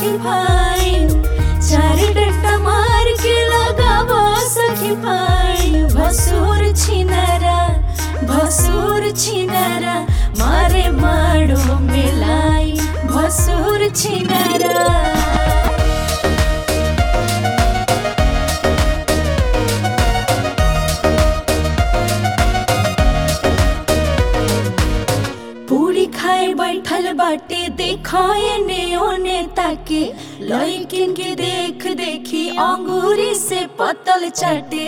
सखी फाइन चार डंडा मार के लगावा सखी फाइन भसुर छिनारा भसुर छिनारा मारे माड़ो मिलाई भसुर छिनारा पूरी खाए बैठल बाटे देखो एने ओने ताके लइकिन के देख देखी अंगूरी से पतल चाटे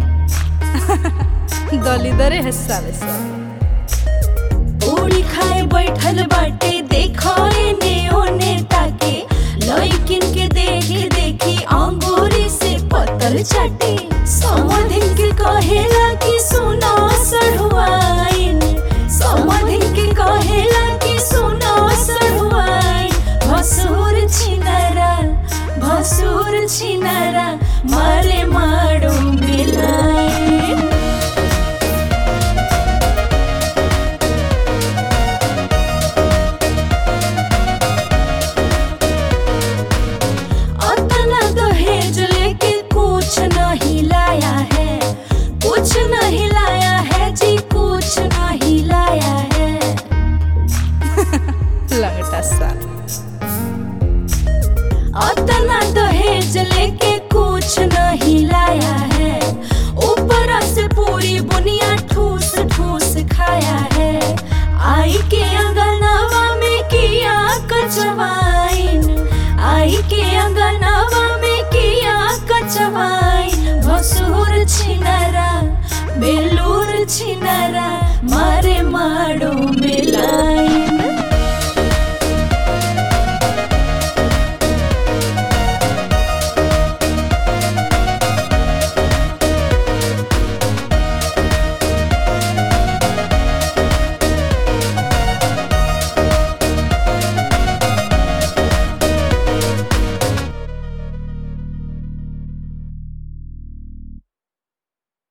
दलिदरे है साले सब पूरी खाए बैठल बाटे देखो एने ओने ताके लइकिन के देख देखी अंगूरी से पतल चाटे समधिन के कहेला कि सुनो सढ़ुआइन समधिन के कहेला कि सुनो सढ़ुआइन भसुर छिनारा भसुर छिनारा मारे माड़ो मिलाई अतना दहेज लेके कुछ नहीं लाया है कुछ नहीं लाया है जी कुछ नहीं लाया है लगटा साल अतना दहेज लेके कुछ नहीं लाया है ऊपर से पूरी बुनिया ठूस ठूस खाया है आई के अंगनवा में किया कचवाइन आई के अंगनवा में किया कचवाइन भसुर छिनरा बेलूर छिनरा